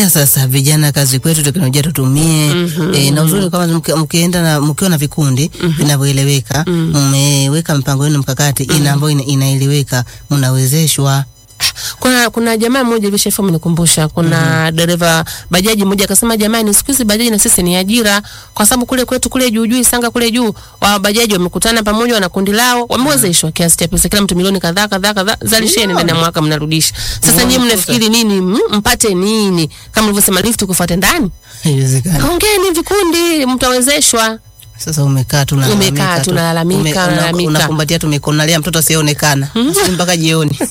Tunawaambia sasa vijana, kazi kwetu, teknolojia tutumie. E, na uzuri kama mki- mkienda na mkiwa na vikundi vinavyoeleweka, mmeweka mpango wenu mkakati ina ambayo ina- inaeleweka, mnawezeshwa. Kuna kuna jamaa mmoja hivi shefu amenikumbusha, kuna dereva bajaji mmoja akasema, jamani, siku hizi bajaji na sisi ni ajira, kwa sababu kule kwetu kule juu juu Isanga kule juu wa bajaji wamekutana pamoja na kundi lao, wamewezeshwa kiasi cha pesa, kila mtu milioni kadhaa kadhaa kadhaa, zalisheni ndani ya mwaka mnarudisha. Sasa Unaona nyinyi fursa. mnafikiri nini? Mm, mpate nini? Kama ulivyosema lift kufuate ndani, Haiwezekani. ongeni vikundi, mtawezeshwa. Sasa umekaa tu unalalamika Umekaa tu, unalalamika, Ume- una- unalalamika. unakumbatia tumekonalia mtoto asiyeonekana Sisi mpaka jioni.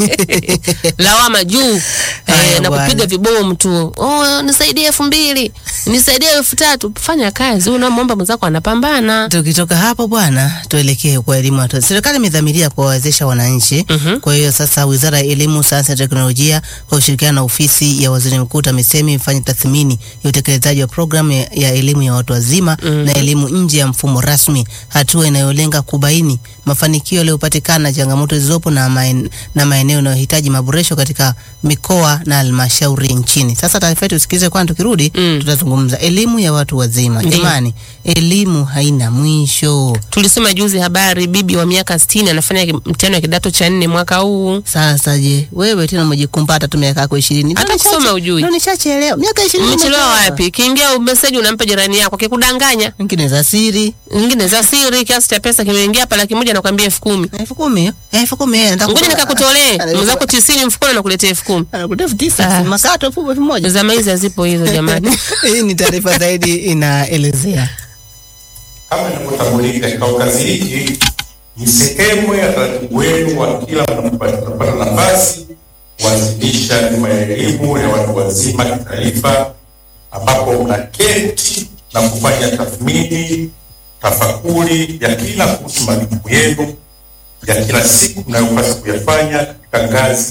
lawama juu Haya eh, na bwana. kupiga vibomu tu. Oh, nisaidie elfu mbili nisaidie elfu tatu Fanya kazi, unamwomba mwenzako anapambana. Tukitoka hapo bwana, tuelekee kwa elimu. watu. Serikali imedhamiria kuwawezesha wananchi. Kwa hiyo sasa, Wizara ya Elimu, Sayansi na Teknolojia kwa ushirikiano na Ofisi ya Waziri Mkuu TAMISEMI ifanye tathmini ya utekelezaji wa programu ya, ya elimu ya watu wazima na elimu nje ya mfumo rasmi, hatua inayolenga kubaini mafanikio yaliyopatikana, changamoto zilizopo na, maen, na maeneo yanayohitaji maboresho katika mikoa na halmashauri nchini. Sasa taarifa yetu usikilize, kwani tukirudi Mm. tutazungumza elimu ya watu wazima. Ndiyo. Jamani, elimu haina mwisho. Tulisoma juzi habari, bibi wa miaka sitini anafanya ki- mtihani wa kidato cha nne mwaka huu. Sasa je, wewe tena umejikumbata tu miaka yako ishirini? Hata kusoma ujui. Ndio nishachelewa miaka ishirini. Umechelewa nimechelewa. wapi? Kiingia meseji unampa jirani yako, akikudanganya Nyingine za siri nyingine za siri, kiasi cha pesa kimeingia hapa laki moja nakwambia elfu kumi elfu kumi hiyo? elfu kumi eh, nataka ngoja kutoa- nikakutolee Ana- mwenzako tisini mfukoni nakuletea elfu kumi anakuletea elfu tisa Ah. makato elfu elfu moja. Zama hizi hazipo hizo jamani. Hii ni taarifa zaidi inaelezea. Kama inavyotambulika, kikao kazi hiki ni sehemu ya taratibu wenu wa kila mnapopata mnapata nafasi kuwasilisha bima ya elimu ya watu wazima kitaifa, ambapo mnaketi na kufanya tathmini, tafakuri ya kila kuhusu majukumu yenu ya kila siku mnayopaswa kuyafanya katika ngazi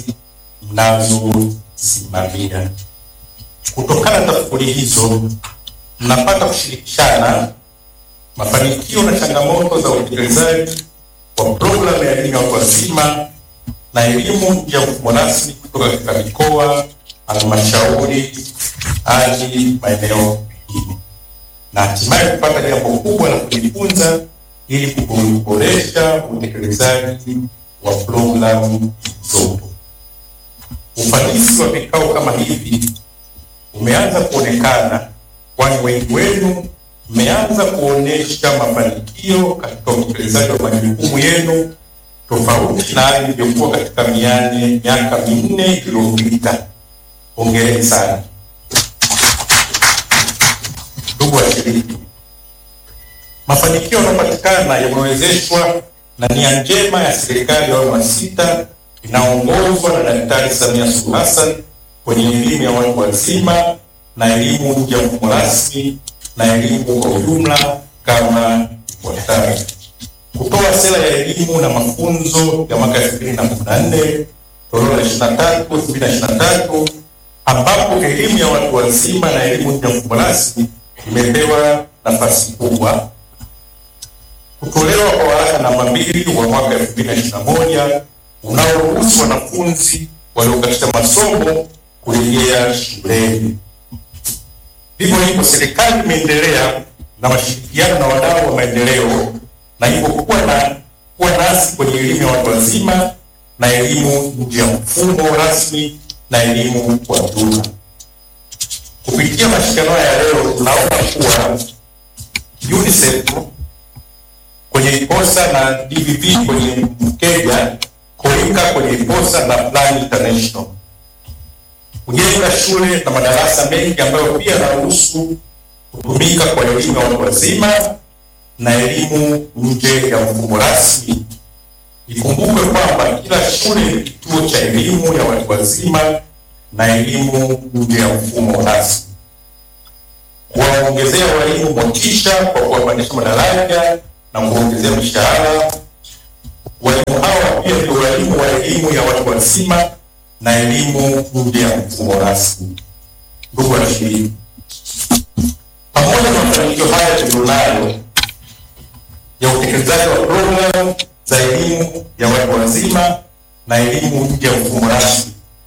mnazosimamia. Kutokana na tafakuri hizo, mnapata kushirikishana mafanikio na changamoto za utekelezaji wa programu ya elimu ya watu wazima na elimu nje ya mfumo rasmi kutoka katika mikoa, halmashauri hadi maeneo mengine, na hatimaye kupata jambo kubwa la kujifunza ili kuboresha utekelezaji wa programu zilizopo. Ufanisi wa vikao kama hivi umeanza kuonekana, kwani wengi wenu mmeanza kuonesha mafanikio katika utekelezaji wa majukumu yenu tofauti na hali ilivyokuwa katika miane miaka minne iliyopita. Hongereni sana ndugu washiriki. Mafanikio yanayopatikana yamewezeshwa na nia njema ya serikali ya awamu ya sita inaongozwa na Daktari Samia Suluhu Hassan kwenye elimu ya watu wazima na elimu nje ya mfumo rasmi na elimu kwa ujumla kama ifuatavyo: kutoa sera ya elimu na mafunzo ya mwaka elfu mbili na kumi na nne toleo la ishirini na tatu elfu mbili na ishirini na tatu ambapo elimu ya watu wazima na elimu nje ya mfumo rasmi imepewa nafasi kubwa kutolewa kwa waraka namba mbili wa mwaka elfu mbili na ishirini na moja unaoruhusu wanafunzi waliokatisha masomo kurejea shuleni. Vivyo hivyo, serikali imeendelea na mashirikiano na wadau wa maendeleo na hivyo kuwa na kuwa nasi kwenye elimu ya watu wazima na elimu nje ya mfumo rasmi na elimu kwa jumla. Kupitia mashindano haya leo, tunaona kuwa UNICEF kwenye IPOSA na DVV kwenye Mkeja, Koika kwenye IPOSA na Plan International kujenga shule na madarasa mengi ambayo pia yanaruhusu kutumika kwa elimu ya watu wazima na elimu nje ya mfumo rasmi. Ikumbukwe kwamba kila shule ni kituo cha elimu ya watu wazima na elimu nje ya mfumo rasmi. Kuwaongezea walimu motisha kwa kuwapandisha madaraja na kuwaongezea mishahara. Walimu hawa pia ndio walimu wa elimu ya watu wazima na elimu nje ya mfumo rasmi. Ndugu washiriki, pamoja na mafanikio haya tulionayo ya utekelezaji wa programu za elimu ya watu wazima na elimu nje ya mfumo rasmi,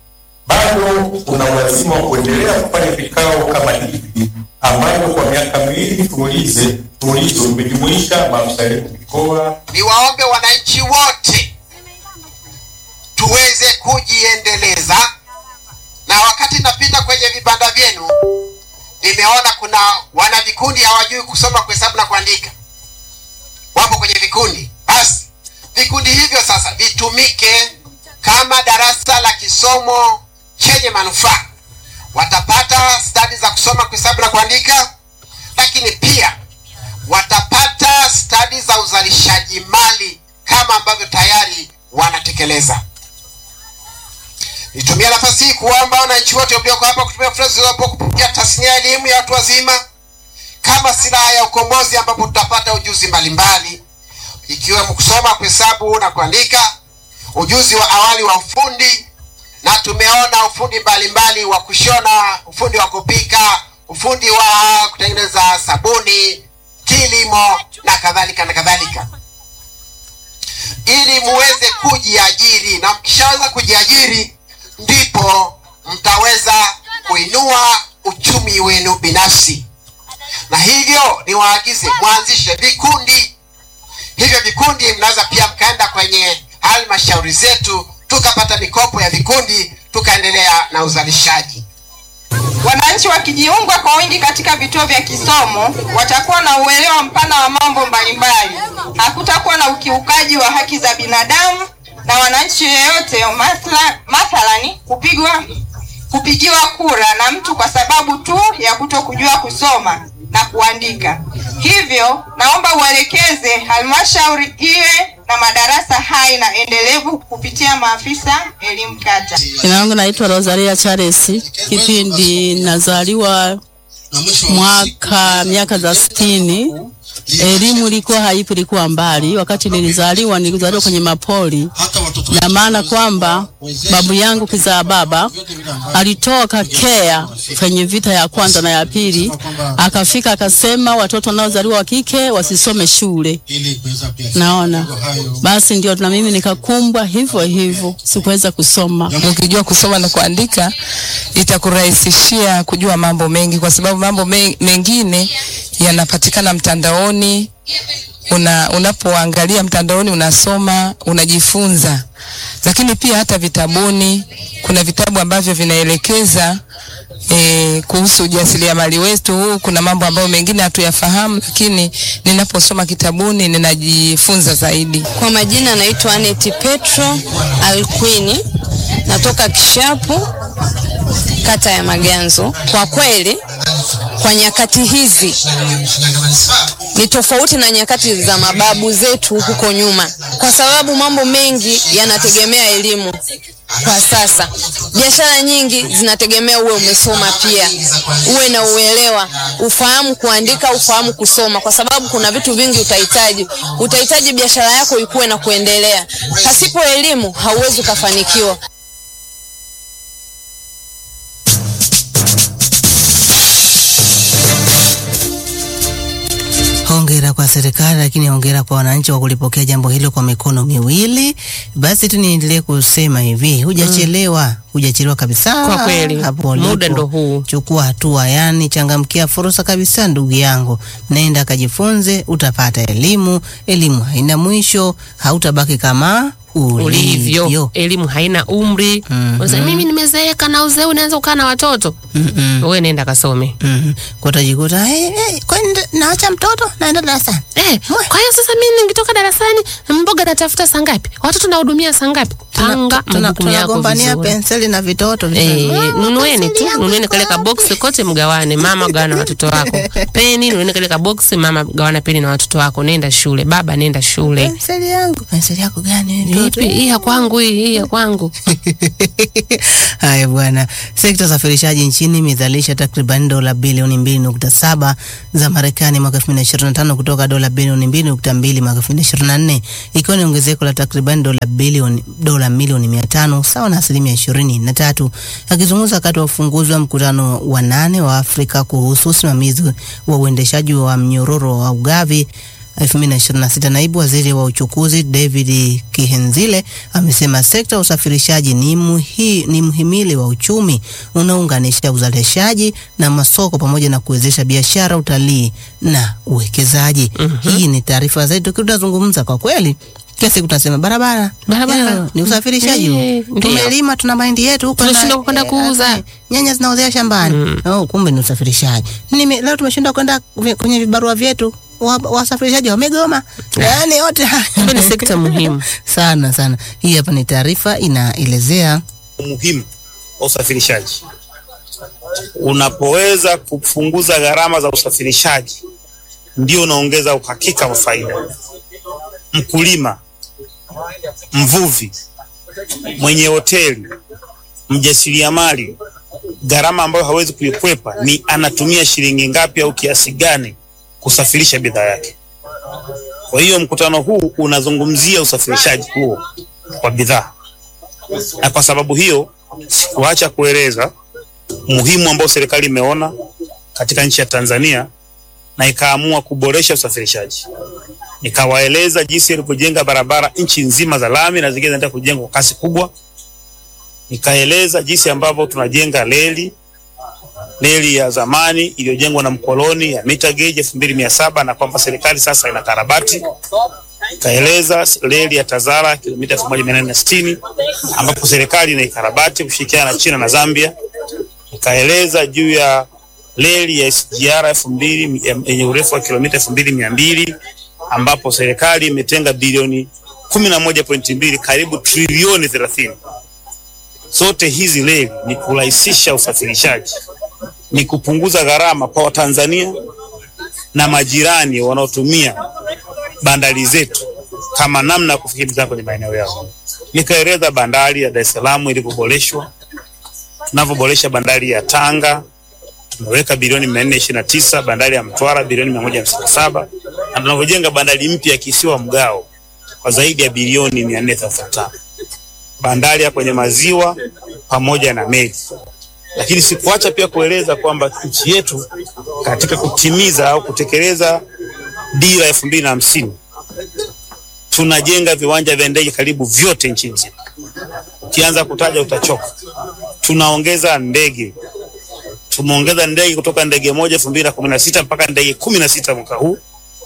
bado kuna ulazima wa kuendelea kufanya vikao kama hivi ambavyo kwa miaka miwili mfululize mfululizo vimejumuisha maafisa elimu mikoa niwaombe wananchi wote tuweze kujiendeleza, na wakati napita kwenye vibanda vyenu nimeona kuna wana vikundi hawajui kusoma, kuhesabu na kuandika, wapo kwenye vikundi. Basi vikundi hivyo sasa vitumike kama darasa la kisomo chenye manufaa. Watapata stadi za kusoma, kuhesabu na kuandika, lakini pia watapata stadi za uzalishaji mali kama ambavyo tayari wanatekeleza. Nitumia nafasi hii kuomba wananchi wote mlioko hapa kutumia fursa zilizopo kupitia tasnia ya elimu ya watu wazima kama silaha ya ukombozi, ambapo tutapata ujuzi mbalimbali ikiwemo kusoma, kuhesabu na kuandika, ujuzi wa awali wa ufundi, na tumeona ufundi mbalimbali wa kushona, ufundi wa kupika, ufundi wa kutengeneza sabuni, kilimo na kadhalika na kadhalika, ili muweze kujiajiri, na mkishaweza kujiajiri ndipo mtaweza kuinua uchumi wenu binafsi, na hivyo niwaagize mwanzishe vikundi. Hivyo vikundi mnaweza pia mkaenda kwenye halmashauri zetu tukapata mikopo ya vikundi tukaendelea na uzalishaji. Wananchi wakijiunga kwa wingi katika vituo vya kisomo watakuwa na uelewa mpana wa mambo mbalimbali. Hakutakuwa na ukiukaji wa haki za binadamu na wananchi yeyote mathala- mathalani kupigwa kupigiwa kura na mtu kwa sababu tu ya kuto kujua kusoma na kuandika. Hivyo naomba uelekeze halmashauri iwe na madarasa hai na endelevu kupitia maafisa elimu kata. Jina langu naitwa Rosalia Charles. Kipindi nazaliwa mwaka miaka za sitini, elimu ilikuwa haipo, ilikuwa mbali. Wakati nilizaliwa, nilizaliwa kwenye mapori, na maana kwamba babu yangu kizaa baba alitoka Kea kwenye vita ya kwanza na ya pili, akafika akasema watoto wanaozaliwa wa kike wasisome shule. Naona basi ndio na mimi nikakumbwa hivyo hivyo, sikuweza kusoma. ukijua kusoma na kuandika itakurahisishia kujua mambo mengi, kwa sababu mambo me- mengine yanapatikana mtandaoni. Una, unapoangalia mtandaoni unasoma, unajifunza, lakini pia hata vitabuni, kuna vitabu ambavyo vinaelekeza e, kuhusu ujasiriamali wetu huu. Kuna mambo ambayo mengine hatuyafahamu, lakini ninaposoma kitabuni ninajifunza zaidi. Kwa majina naitwa Aneti Petro Alkwini, natoka Kishapu, kata ya Maganzo. Kwa kweli, kwa nyakati hizi ni tofauti na nyakati za mababu zetu huko nyuma, kwa sababu mambo mengi yanategemea elimu. Kwa sasa biashara nyingi zinategemea uwe umesoma, pia uwe na uelewa, ufahamu kuandika, ufahamu kusoma, kwa sababu kuna vitu vingi utahitaji. Utahitaji biashara yako ikuwe na kuendelea. Pasipo elimu hauwezi ukafanikiwa. Hongera kwa serikali, lakini hongera kwa wananchi kwa kulipokea jambo hilo kwa mikono miwili. Basi tu niendelee kusema hivi, hujachelewa, hujachelewa kabisa. Kwa kweli, Hapo muda ulipo, ndo huu. Chukua hatua, yani changamkia fursa kabisa, ndugu yangu, nenda kajifunze, utapata elimu. Elimu haina mwisho, hautabaki kama ulivyo. ulivyo. Elimu haina umri. Mhm. Unasema mimi nimezeeka na uzee unaanza kukaa na watoto. Mm-mm. Wewe nenda kasome. Mhm. Kwa utajikuta hey, hey, kwani naacha mtoto naenda darasani. Eh, kwa hiyo sasa mimi nikitoka darasani mboga natafuta saa ngapi? Watoto nahudumia saa ngapi? Panga Tuna- majukumu yako tunagombania vizuri. penseli na vitoto Eh, Mama, nunueni penseli tu, yangu nunueni iko kale ka wapi? box kote mgawane. Mama gawana na watoto wako. Peni, nunueni kale ka box, mama gawana peni na watoto wako. Nenda shule, baba nenda shule. penseli yangu penseli yako gani wewe mtoto? Ipi hii ya kwangu hii, hii ya kwangu. Haya bwana, sekta ya usafirishaji nchini imezalisha takriban dola bilioni 2.7 za Marekani mwaka 2025 kutoka dola bilioni 2.2 mwaka 2024 ikiwa ni ongezeko la takriban dola bilioni dola milioni 500 sawa na asilimia 23. Akizungumza wakati wa ufunguzi wa mkutano wa nane wa Afrika kuhusu usimamizi wa uendeshaji wa mnyororo wa ugavi 2026. Naibu Waziri wa Uchukuzi David Kihenzile amesema sekta ya usafirishaji ni, muhi, ni mhimili wa uchumi unaounganisha uzalishaji na masoko pamoja na kuwezesha biashara, utalii na uwekezaji. Hii ni taarifa zaidi tukiwa tunazungumza kwa kweli kila siku tunasema barabara Barabara. ya, ni usafirishaji huu. Eh, ndio. tumelima tuna mahindi yetu huko na- Tunashindwa kwenda eh, kuuza. eh, nyanya zinaozea shambani oh, kumbe ni usafirishaji Nime, leo tumeshindwa kwenda vi- kwenye vibarua vyetu wa- wasafirishaji wamegoma yaani yote haya. Kumbe ni sekta muhimu. sana sana hii hapa ni taarifa inaelezea umuhimu wa usafirishaji. Unapoweza kupunguza gharama za usafirishaji, ndio unaongeza uhakika wa faida. Mkulima, mvuvi, mwenye hoteli, mjasiriamali, gharama ambayo hawezi kuikwepa ni anatumia shilingi ngapi au kiasi gani kusafirisha bidhaa yake. Kwa hiyo mkutano huu unazungumzia usafirishaji huo wa bidhaa na kwa sababu hiyo sikuacha kueleza umuhimu ambao serikali imeona katika nchi ya Tanzania na ikaamua kuboresha usafirishaji. Nikawaeleza jinsi ilivyojenga barabara nchi nzima za lami na zingine zinaenda kujengwa kwa kasi kubwa. Nikaeleza jinsi ambavyo tunajenga reli reli ya zamani iliyojengwa na mkoloni ya mita gauge elfu mbili mia saba na kwamba serikali sasa ina karabati kaeleza reli ya Tazara kilomita 1860 ambapo serikali inaikarabati kushirikiana na China na Zambia. Nikaeleza juu ya reli ya SGR elfu mbili yenye urefu wa kilomita elfu mbili mia mbili ambapo serikali imetenga bilioni kumi na moja pointi mbili karibu trilioni thelathini. Zote hizi reli ni kurahisisha usafirishaji, ni kupunguza gharama kwa Watanzania na majirani wanaotumia bandari zetu kama namna ya kufikia bidhaa kwenye maeneo yao. Nikaeleza bandari ya Dar es Salaam ilivyoboreshwa, tunavyoboresha bandari ya Tanga tumeweka bilioni mia nne ishirini na tisa bandari ya Mtwara bilioni mia moja hamsini na saba na tunavyojenga bandari mpya ya kisiwa Mgao kwa zaidi ya bilioni mia nne thelathini na tano bandari ya kwenye maziwa pamoja na meli. Lakini sikuacha pia kueleza kwamba nchi yetu katika kutimiza au kutekeleza dira elfu mbili na hamsini tunajenga viwanja vya ndege karibu vyote nchi nzima. Ukianza kutaja utachoka. Tunaongeza ndege, tumeongeza ndege kutoka ndege moja elfu mbili na kumi na sita mpaka ndege kumi na sita mwaka huu.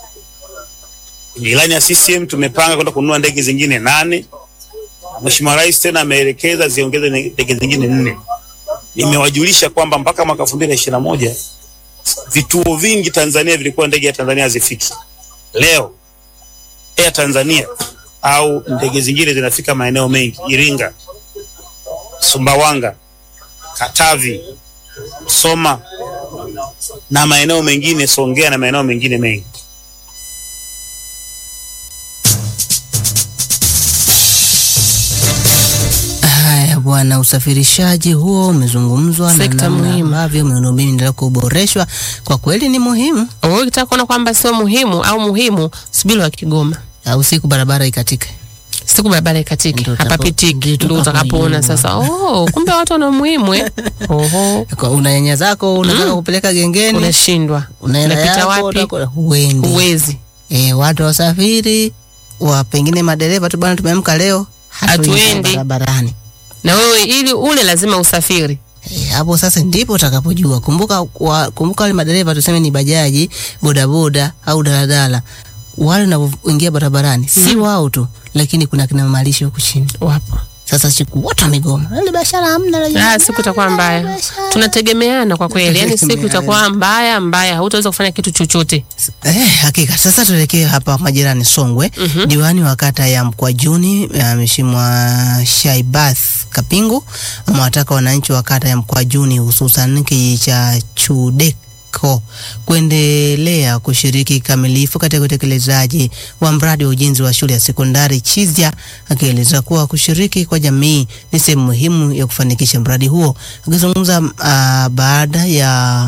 Kwenye ilani ya CCM tumepanga kwenda kununua ndege zingine nane. Mheshimiwa Rais tena ameelekeza ziongeze ndege zingine nne. Nimewajulisha kwamba mpaka mwaka elfu mbili na ishirini na moja vituo vingi Tanzania vilikuwa ndege ya Tanzania hazifiki. Leo Air Tanzania au ndege zingine zinafika maeneo mengi, Iringa, Sumbawanga, Katavi, Soma na maeneo mengine, Songea na maeneo mengine mengi. haya bwana. Usafirishaji huo umezungumzwa na Sekta namna muhimu. ambavyo miundombinu inaendelea kuboreshwa, kwa kweli ni muhimu. Wewe ukitaka kuona kwamba sio muhimu au muhimu, subiri wa Kigoma. Au siku barabara ikatike. Siku barabara ikatiki, Ndio hapa utakapo- pitiki, ndio ndio utakapoona utakapoiona. sasa. Oh, kumbe watu wana umuhimu eh. Oho, Kwa una nyanya zako unataka kupeleka gengeni, unashindwa. unaenda Unapita yako, wapi? utakwenda- huendi. Uwezi. E, watu wasafiri wa pengine madereva tu bwana, tumeamka leo hatuendi Hatuendi. barabarani. Na wewe ili ule lazima usafiri. E, hapo sasa ndipo utakapojua. Kumbuka wa, kumbuka wale madereva tuseme ni bajaji, bodaboda au daladala, wale wanavyoingia barabarani si wao tu, lakini kuna kina mamalisho huku chini. Wapo. Sasa siku wote wamegoma, ile biashara hamna. lakini- Ah, siku itakuwa mbaya. Tunategemeana kwa kweli. Yaani siku Tunategemeana. itakuwa mbaya mbaya, hautaweza kufanya kitu chochote. Eh, hakika. Sasa tuelekee hapa majirani Songwe. Diwani wa kata ya Mkwajuni eh, Mheshimiwa Shaibath Kapingu amewataka wananchi wa kata ya Mkwajuni hususan kijiji cha Chudeko kuendelea kushiriki kikamilifu katika utekelezaji wa mradi wa ujenzi wa shule ya sekondari Chizya, akieleza kuwa kushiriki kwa jamii ni sehemu muhimu ya kufanikisha mradi huo. Akizungumza ah, baada ya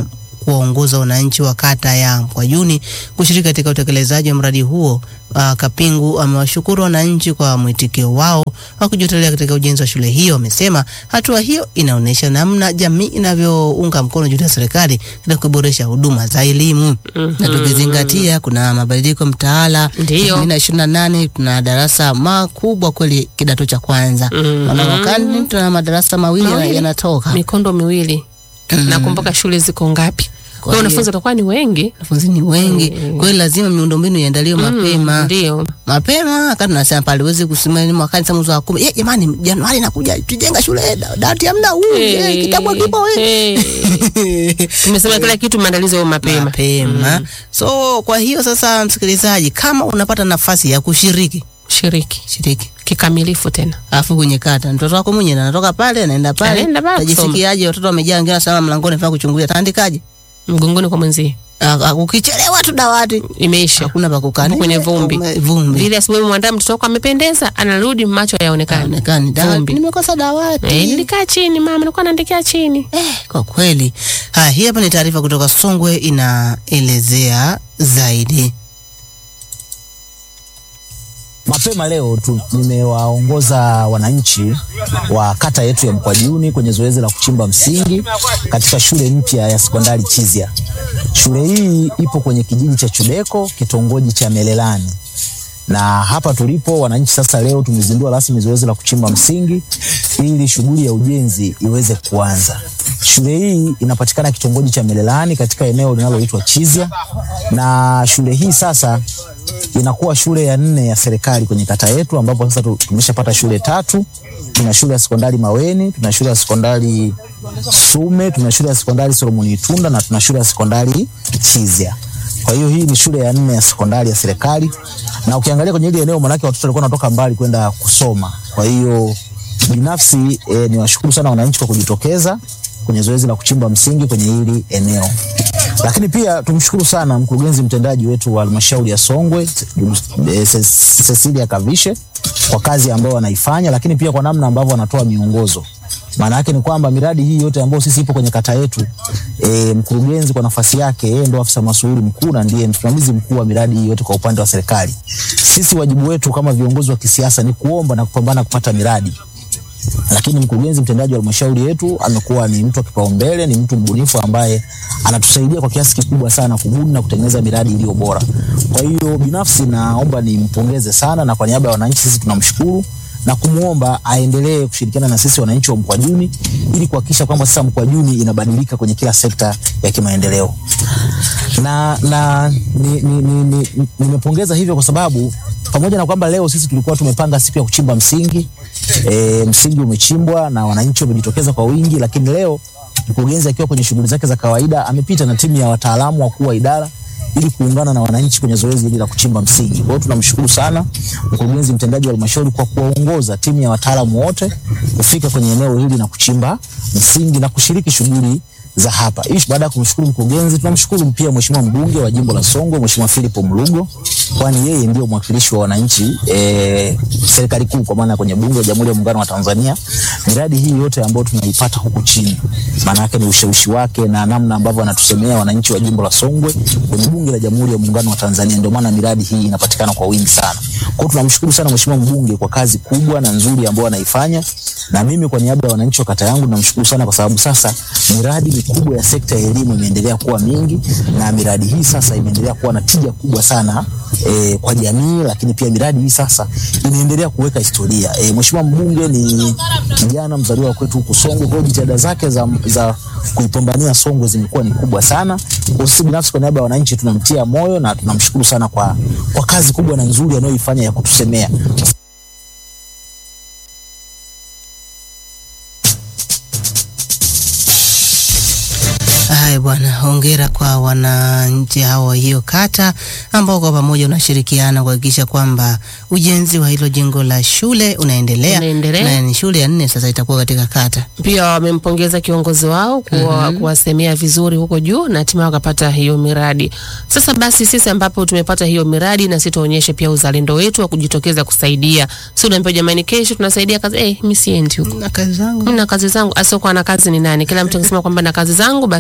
kuwaongoza wananchi wa kata ya Mkwajuni kushiriki katika utekelezaji wa mradi huo. Uh, Kapingu amewashukuru wananchi kwa mwitikio wao wa kujitolea katika ujenzi wa shule hiyo. Amesema hatua hiyo inaonyesha namna jamii inavyounga mkono juhudi ya serikali katika kuboresha huduma za elimu na tukizingatia kuna mabadiliko mtaala Ndiyo. 2028 tuna darasa makubwa kweli kidato cha kwanza Mhm. wanawakani tuna madarasa mawili yana- Mawili. yanatoka mikondo miwili nakumbuka shule ziko ngapi kwa hiyo hiyo- wanafunzi watakuwa ni wengi wanafunzi ni wengi kwa hiyo lazima miundombinu iandaliwe mapema ndio mapema wakati tunasema pale uwezi kusimama mwakani sa mwezi wa kumi "Eh, jamani Januari nakuja tujenga shule da- dawati hamna huu eh, kitabu kipo eh." tumesema kila kitu maandalizi yao mapema mapema so kwa hiyo sasa msikilizaji kama unapata nafasi ya kushiriki shiriki shiriki kikamilifu tena alafu kwenye kata mtoto wako mwenyewe anatoka pale anaenda pale Anaenda pale tajisikiaje watoto wamejaa wengine wanasema mlangoni faa kuchungulia taandikaje mgongoni kwa mwenzie Ah, ah, ukichelewa tu dawati imeisha hakuna pa kukaa Uko kwenye vumbi Ume- vumbi vile asubuhi mwandaa mtoto wako amependeza anarudi macho yaonekana Haonekani. Dawati, Vumbi. nimekosa dawati Eh, nilikaa chini mama nilikuwa naandikia chini kwa kweli haya hii hapa ni taarifa kutoka songwe inaelezea zaidi Mapema leo tu, nimewaongoza wananchi wa kata yetu ya Mkwajuni kwenye zoezi la kuchimba msingi katika shule mpya ya sekondari Chizya. Shule hii ipo kwenye kijiji cha Chudeko, kitongoji cha Melelani. Na hapa tulipo wananchi sasa, leo tumezindua rasmi zoezi la kuchimba msingi ili shughuli ya ujenzi iweze kuanza. Shule hii inapatikana kitongoji cha Melelani katika eneo linaloitwa Chizya, na shule hii sasa inakuwa shule ya nne ya serikali kwenye kata yetu, ambapo sasa tu- tumeshapata shule tatu. Tuna shule ya sekondari Maweni, tuna shule ya sekondari Sume, tuna shule ya sekondari Solomoni Itunda na tuna shule ya sekondari Chizya. Kwa hiyo hii ni shule ya nne ya sekondari ya serikali, na ukiangalia kwenye hili eneo, manake watoto walikuwa wanatoka mbali kwenda kusoma. Kwa hiyo binafsi eh, niwashukuru sana wananchi kwa kujitokeza kwenye zoezi la kuchimba msingi kwenye hili eneo. Lakini pia tumshukuru sana mkurugenzi mtendaji wetu wa halmashauri ya Songwe eh, Ce- Cecilia Kavishe kwa kazi ambayo wanaifanya, lakini pia kwa namna ambavyo wanatoa miongozo. Maana yake ni kwamba miradi hii yote ambayo sisi ipo kwenye kata yetu e, mkurugenzi kwa nafasi yake yeye ndo afisa masuhuri mkuu na ndiye msimamizi mkuu wa miradi hii yote kwa upande wa serikali. Sisi wajibu wetu kama viongozi wa kisiasa ni kuomba na kupambana kupata miradi lakini mkurugenzi mtendaji wa halmashauri yetu amekuwa ni mtu wa kipaumbele, ni mtu mbunifu ambaye anatusaidia kwa kiasi kikubwa sana kubuni na kutengeneza miradi iliyo bora. Kwa hiyo binafsi naomba nimpongeze sana, na kwa niaba ya wananchi sisi tunamshukuru na kumwomba aendelee kushirikiana na sisi wananchi wa Mkwajuni ili kuhakikisha kwamba sasa Mkwajuni inabadilika kwenye kila sekta ya kimaendeleo na, na nimepongeza ni, ni, ni, ni, nimepongeza hivyo kwa sababu pamoja na kwamba leo sisi tulikuwa tumepanga siku ya kuchimba msingi e, msingi umechimbwa na wananchi wamejitokeza kwa wingi, lakini leo mkurugenzi akiwa kwenye shughuli zake za kawaida amepita na timu ya wataalamu wakuu wa idara ili kuungana na wananchi kwenye zoezi hili la kuchimba msingi. Kwa hiyo tunamshukuru sana mkurugenzi mtendaji wa halmashauri kwa kuwaongoza timu ya wataalamu wote kufika kwenye eneo hili na kuchimba msingi na kushiriki shughuli za hapa. Hii baada ya kumshukuru mkurugenzi, tunamshukuru pia mheshimiwa mbunge wa jimbo la Songwe, mheshimiwa Philip Mlugo, kwani yeye ndio mwakilishi wa wananchi e, serikali kuu kwa maana kwenye bunge la Jamhuri ya Muungano wa Tanzania. Miradi hii yote ambayo tunaipata huku chini, maana yake ni ushawishi wake na namna ambavyo anatusemea wananchi wa jimbo la Songwe kwenye bunge la Jamhuri ya Muungano wa Tanzania, ndio maana miradi hii inapatikana kwa wingi sana. Kwa hiyo tunamshukuru sana mheshimiwa mbunge kwa kazi kubwa na nzuri ambayo anaifanya, na mimi kwa niaba ya wananchi wa kata yangu namshukuru sana, kwa sababu sasa miradi mikubwa ya sekta ya elimu imeendelea kuwa mingi, na miradi hii sasa imeendelea kuwa na tija kubwa sana e, kwa jamii, lakini pia miradi hii sasa inaendelea kuweka historia. E, mheshimiwa mbunge ni kijana mzaliwa kwetu huku Songwe, kwa hiyo jitihada zake za, za kuipambania Songwe zimekuwa ni kubwa sana. Kwa sisi binafsi kwa niaba ya wananchi tunamtia moyo na tunamshukuru sana kwa, kwa kazi kubwa na nzuri anayoifanya ya kutusemea. Haya bwana, hongera kwa wananchi hao wa hiyo kata ambao kwa pamoja unashirikiana kuhakikisha kwamba ujenzi wa hilo jengo la shule unaendelea, Unaendelea. na ni shule ya nne sasa itakuwa katika kata. pia wamempongeza kiongozi wao kuwa, kuwasemea vizuri huko juu na hatimaye wakapata hiyo miradi. Sasa basi sisi ambapo tumepata hiyo miradi na sisi tuonyeshe pia uzalendo wetu wa kujitokeza kusaidia. Si unaambia jamani, kesho tunasaidia kazi eh, mimi siendi huko. Na kazi zangu Mimi na kazi zangu, asiokuwa na kazi ni nani? Kila mtu akisema kwamba na kazi zangu, basi hamwezi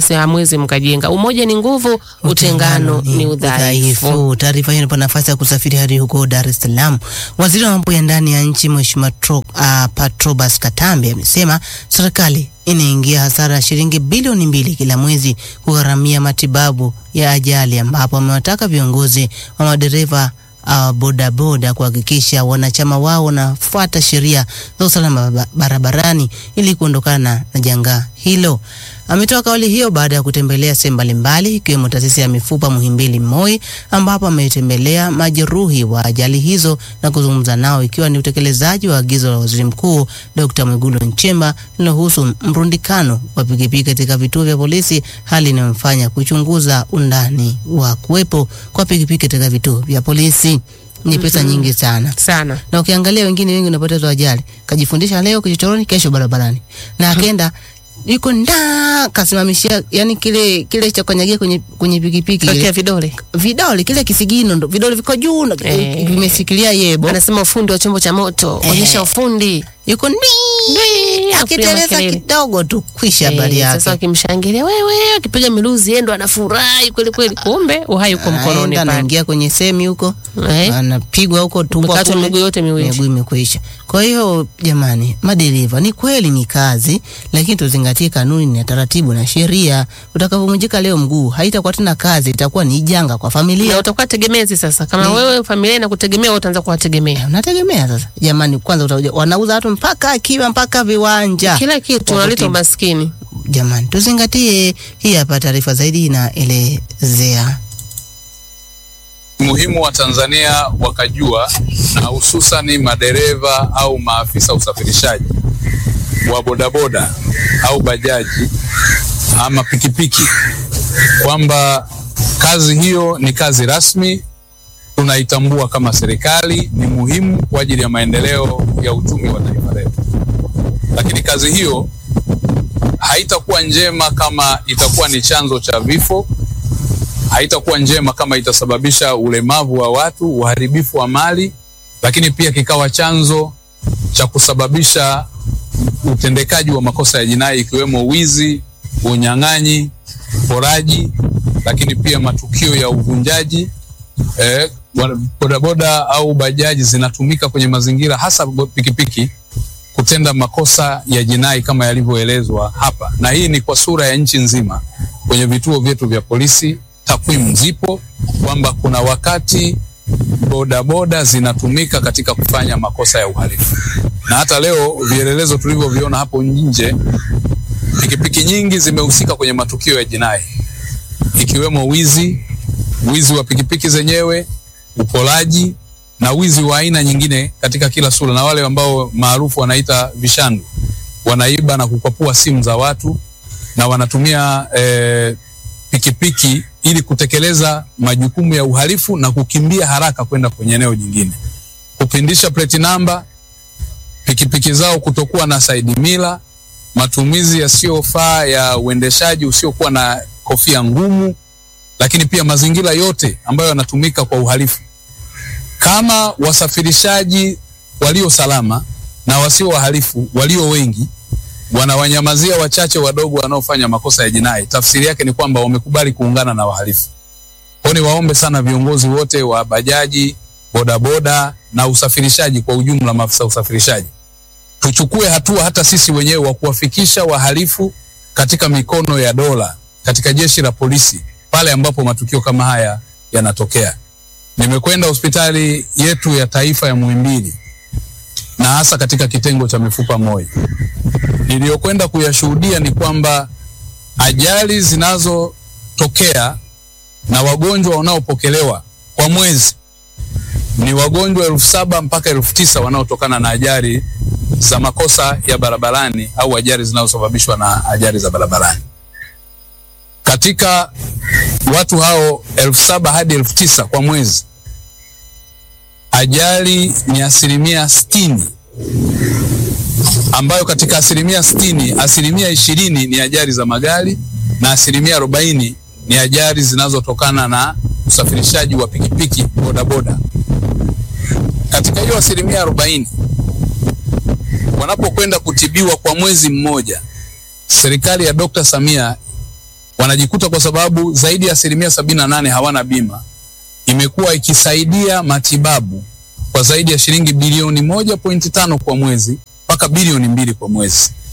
hamwezi mkajenga. Umoja ni nguvu, utengano ni udhaifu. Taarifa hiyo inapa nafasi ya kusafiri hadi huko Dar es Salaam. Waziri wa mambo ya ndani ya nchi Mheshimiwa Tro- ah, Patrobas Katambe amesema serikali inaingia hasara ya shilingi bilioni mbili kila mwezi kugharamia matibabu ya ajali, ambapo amewataka viongozi wa madereva uh, bodaboda kuhakikisha wanachama wao wanafuata sheria za usalama ba- barabarani ili kuondokana na janga hilo. Ametoa kauli hiyo baada ya kutembelea sehemu mbalimbali ikiwemo taasisi ya mifupa Muhimbili Moi, ambapo ametembelea majeruhi wa ajali hizo na kuzungumza nao, ikiwa ni utekelezaji wa agizo la Waziri Mkuu Dr. Mwigulu Nchemba linalohusu mrundikano wa pikipiki katika vituo vya polisi, hali inayomfanya kuchunguza undani wa kuwepo kwa pikipiki katika vituo vya polisi. Ni pesa Mhm. nyingi sana sana na ukiangalia wengine wengi unapoteza ajali, kajifundisha leo kichochoroni, kesho barabarani, na akaenda yuko nda kasimamishia, yani kile kile cha kanyagia kwenye kwenye pikipiki Wekea ile vidole vidole, kile kisigino ndo vidole viko juu na Eh. vimeshikilia yebo, anasema ufundi wa chombo cha moto, Eh. onyesha ufundi. yuko ndi Ndii, akiteleza makelele. kidogo tu kwisha habari Eh, Sasa yake. wakimshangilia wewe, akipiga miluzi yeye ndo anafurahi kweli kweli, kumbe uhai uko mkononi Anaenda pale. anaingia kwenye semi huko Eh. anapigwa huko tumbo Umekatwa kule, miguu yote miwili. miguu imekwisha. Kwa hiyo jamani, madereva ni kweli ni kazi, lakini tuzingatie kanuni na taratibu na sheria. Utakapovunjika leo mguu, haitakuwa tena kazi, itakuwa ni janga kwa Na familia. utakuwa tegemezi sasa, kama Ni- wewe familia inakutegemea, wewe utaanza kuwategemea Unategemea sasa, jamani, kwanza utakuja, wanauza watu mpaka akiba mpaka viwanja, kila kitu, Kwa unaleta kutibu. umaskini. Jamani, tuzingatie. Hii hapa taarifa zaidi inaelezea muhimu wa Tanzania wakajua na hususani madereva au maafisa usafirishaji wa bodaboda au bajaji ama pikipiki kwamba kazi hiyo ni kazi rasmi, tunaitambua kama serikali, ni muhimu kwa ajili ya maendeleo ya uchumi wa taifa letu, lakini kazi hiyo haitakuwa njema kama itakuwa ni chanzo cha vifo haitakuwa njema kama itasababisha ulemavu wa watu, uharibifu wa mali, lakini pia kikawa chanzo cha kusababisha utendekaji wa makosa ya jinai ikiwemo wizi, unyang'anyi, uporaji, lakini pia matukio ya uvunjaji. Eh, wa- bodaboda au bajaji zinatumika kwenye mazingira hasa bo- pikipiki kutenda makosa ya jinai kama yalivyoelezwa hapa, na hii ni kwa sura ya nchi nzima. Kwenye vituo vyetu vya polisi takwimu zipo kwamba kuna wakati bodaboda zinatumika katika kufanya makosa ya uhalifu, na hata leo vielelezo tulivyoviona hapo nje, pikipiki nyingi zimehusika kwenye matukio ya jinai ikiwemo wizi, wizi wa pikipiki zenyewe, upolaji na wizi wa aina nyingine katika kila sura, na wale ambao maarufu wanaita vishandu, wanaiba na kukwapua simu za watu na wanatumia eh, pikipiki ili kutekeleza majukumu ya uhalifu na kukimbia haraka kwenda kwenye eneo jingine, kupindisha plate namba, pikipiki zao kutokuwa na side mirror, matumizi yasiyofaa ya uendeshaji usiokuwa na kofia ngumu, lakini pia mazingira yote ambayo yanatumika kwa uhalifu. Kama wasafirishaji walio salama na wasio wahalifu walio wengi wanawanyamazia wachache wadogo wanaofanya makosa ya jinai, tafsiri yake ni kwamba wamekubali kuungana na wahalifu. Kwa hiyo niwaombe sana viongozi wote wa bajaji, bodaboda na usafirishaji kwa ujumla, maafisa usafirishaji, tuchukue hatua hata sisi wenyewe wa kuwafikisha wahalifu katika mikono ya dola, katika jeshi la polisi pale ambapo matukio kama haya yanatokea. Nimekwenda hospitali yetu ya taifa ya Muhimbili na hasa katika kitengo cha mifupa MOI niliyokwenda kuyashuhudia ni kwamba ajali zinazotokea na wagonjwa wanaopokelewa kwa mwezi ni wagonjwa elfu saba mpaka elfu tisa wanaotokana na ajali za makosa ya barabarani au ajali zinazosababishwa na ajali za barabarani. Katika watu hao elfu saba hadi elfu tisa kwa mwezi, ajali ni asilimia sitini ambayo katika asilimia sitini asilimia ishirini ni ajali za magari na asilimia arobaini ni ajali zinazotokana na usafirishaji wa pikipiki bodaboda. Katika hiyo asilimia arobaini wanapokwenda kutibiwa kwa mwezi mmoja, serikali ya Dr. Samia wanajikuta kwa sababu zaidi ya asilimia sabini na nane hawana bima, imekuwa ikisaidia matibabu kwa zaidi ya shilingi bilioni moja pointi tano kwa mwezi mpaka bilioni mbili kwa mwezi.